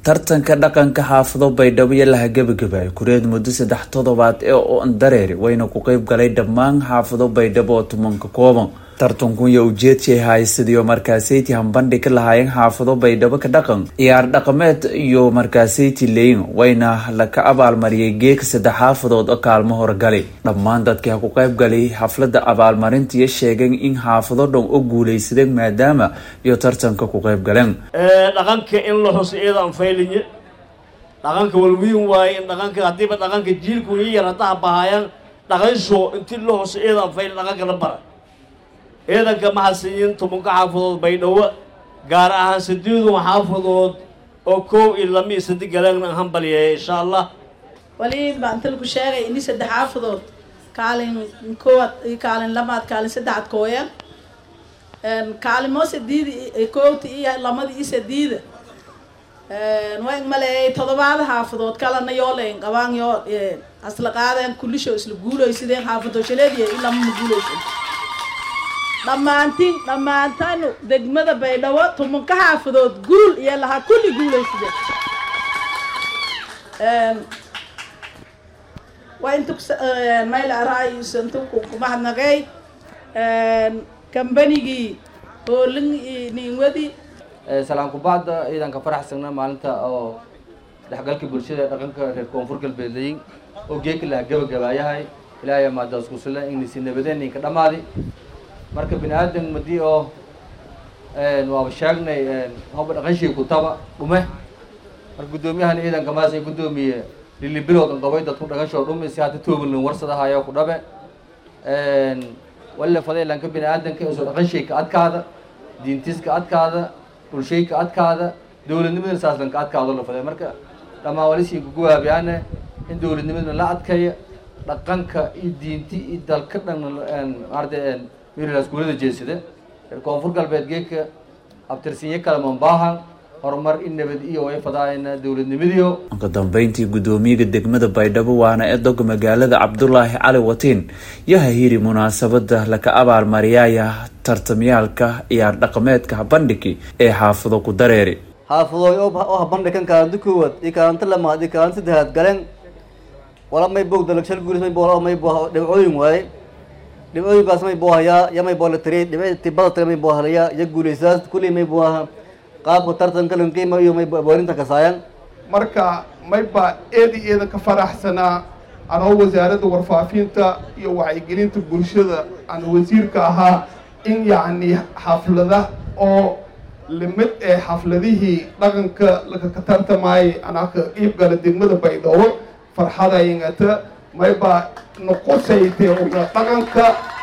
tartanka dhaqanka xaafado baydhabo iyo laha gebagabay kureed muddo saddex toddobaad ee oon dareeri wayna ku qeyb galay dhammaan xaafado baydhabo oo tumanka kooban tartankun iyo ujeedkii haysadii oo markaasayti hambandhi ka lahaayeen xaafado baydhabo ka dhaqan ciyaar dhaqameed iyo markaasayti leyin wayna laka abaalmariyay geeka saddex xaafadood oo kaalmo horgalay dhammaan dadkii ha ku qeyb galay xaflada abaalmarintiiyo sheegeen in xaafado dhan oo guuleysadeen maadaama iyo tartanka ku qeyb galeen dhaqanka in la xuso iyadaan faylinye dhaqanka walwiin waaye in dhaqanka haddiiba dhaqanka jiilku ii yar haddaha bahaayaan dhaqansho intii la xuso iyadaan faylin dhaqanka la bara ciidanka maxadsiyin tumanka xaafadood baydhabo gaar ahaan sideedun xaafadood oo koow iyo lama iyo sadi galeen hambalyeeya insha allah wali baa inta lagu sheegay ini saddex xaafadood kaalin koowaad iyo kaalin lamaad kaalin saddexaad kooyan kaalimo sadiida koowta iyo lamada iyo sadiida waan maleeyay todobaada xaafadood kalena yooleyn qabaan yoo asla qaadeen kulisho isla guuleysadeen xaafado shaleediya in lamama guuleysan dhammaantiin dhammaantanu degmada baydhabo tumanka xaafadood guul iyo lahaa kulli guuleysadeen waa inta mayl araayis inta kumahadnaqay kambanigii hoolin iyo niinwadi salaan kubacda ciidanka faraxsagna maalinta oo dhexgalka bulshada ee dhaqanka reer koonfur galbeedlayin oo geeka laha gabagabaayahay ilaahay maadaas kusula inisi nabadeen inka dhamaadi marka bini aadan madii oo waaba sheegnay hoba dhaqanshii kutaba dhume marka guddoomiyahan ciidanka maas ay guddoomiye lilibilowdan qabay dadku dhaqanshoo dhume si hata toobalin warsadahayo ku dhabe walla fadaylanka bini aadanka isoo dhaqanshay ka adkaada diintis ka adkaada bulshay ka adkaada dowladnimadana saaslan ka adkaado la faday marka dhammaan walisii kuguwaabiyaane in dowladnimadana la adkaya dhaqanka iyo diinti iyo dalka dhan maarata wiilaskuulada jeesada reer koonfur galbeed geedka abtirsinyo kale mambaahan horumar in nabad iyo way fadaayana dowladnimadiio ugu dambeyntii guddoomiyaga degmada baydhabo waana edoga magaalada cabdulaahi cali watiin iyo hahiri munaasabada laka abaalmariyaaya tartamyaalka ciyaar dhaqameedka habandhigi ee xaafado ku dareeri xaafadooy oo habandhigan kaalinta koowaad iyo kaalinta lamaad iyo kaalinta saddexaad galeen wala may boog dalagshal guulis may boo may boo dhibcooyin waaye dhibcooyinkaas may boo hayaa ya may boo la tiriyay dhibci tibada tire may boo halayaa iyo guulaysaas kulli may boo aha qaabka tartanka lanqiima iyo may boorinta kasaayan marka may baa eedi eeda ka faraxsanaa anoo wasaaradda warfaafinta iyo wacyigelinta bulshada aan wasiirka ahaa in yacni xaflada oo limid ee xafladihii dhaqanka lakaka tartamaayay anaa ka qiib gala degmada baydhabo farxada ingata may baa noqosaytee una dhaqanka